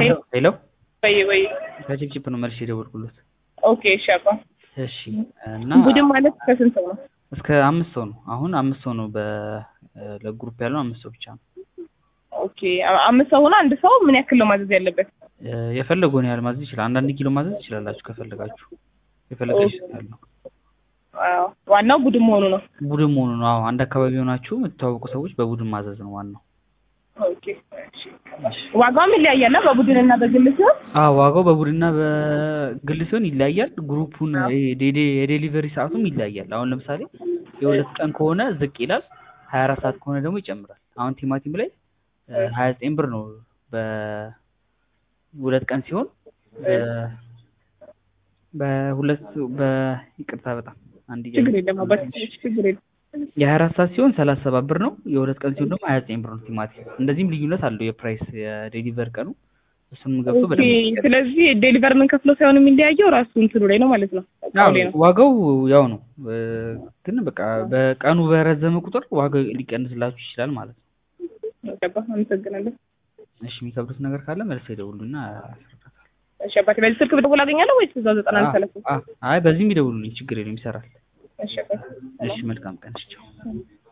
ሄሎ ሄሎ ወይ ወይ ከጭቅጭቅ ነው መልሼ የደወልኩለት። ኦኬ እሺ አባ እሺ እና ቡድን ማለት ከስንት ሰው ነው? እስከ አምስት ሰው ነው። አሁን አምስት ሰው ነው። በ ለግሩፕ ያለው አምስት ሰው ብቻ ነው። ኦኬ አ- አምስት ሰው ሆኖ አንድ ሰው ምን ያክል ነው ማዘዝ ያለበት? እ፣ የፈለገውን ያህል ማዘዝ ይችላል። አንዳንድ ኪሎ ማዘዝ ትችላላችሁ ከፈለጋችሁ። የፈለገች ይችላል ነው አዎ፣ ዋናው ቡድን መሆኑ ነው። ቡድን መሆኑ ነው። አዎ አንድ አካባቢ ሆናችሁ የምትተዋወቁ ሰዎች በቡድን ማዘዝ ነው ዋናው። ኦኬ እሺ። ዋጋውም ይለያያል በቡድን እና በግል ሲሆን? አዎ ዋጋው በቡድንና በግል ሲሆን ይለያያል። ግሩፑን ይሄ ዴዴ- የዴሊቨሪ ሰዓቱም ይለያያል። አሁን ለምሳሌ የሁለት ቀን ከሆነ ዝቅ ይላል። ሀያ አራት ሰዓት ከሆነ ደግሞ ይጨምራል። አሁን ቲማቲም ላይ ሀያ ዘጠኝ ብር ነው በሁለት ቀን ሲሆን በ- በሁለት በይቅርታ በጣም አንድ ችግር የለም አባት ችግር የለም። የሀያ አራት ሰዓት ሲሆን ሰላሳ ሰባት ብር ነው። የሁለት ቀን ሲሆን ደግሞ ሀያ ዘጠኝ ብር ነው ቲማቲም። እንደዚህም ልዩነት አለው የፕራይስ የዴሊቨር ቀኑ እሱንም ገብቶ ኦኬ፣ በደንብ ስለዚህ ዴሊቨር ምን ከፍለው ሳይሆን የሚለያየው ራሱ እንትኑ ላይ ነው ማለት ነው። እቃው ላይ ነው። ዋጋው ያው ነው እ፣ ግን በቃ በቀኑ በረዘመ ቁጥር ዋጋው ሊቀንስላችሁ ይችላል ማለት ነው። ገባ። አመሰግናለሁ። እሺ የሚከብዱት ነገር ካለ መልስ ይደውሉና አስረዳታለሁ። እሺ አባቴ፣ በዚህ ስልክ ብደውል አገኛለሁ ወይስ እዛው ዘጠና አንድ ሰላሳ? አ- አይ በዚህም ይደውሉልኝ ችግር የለም ይሰራል። እሺ አባቴ። እሺ መልካም ቀን እሺ ቻው።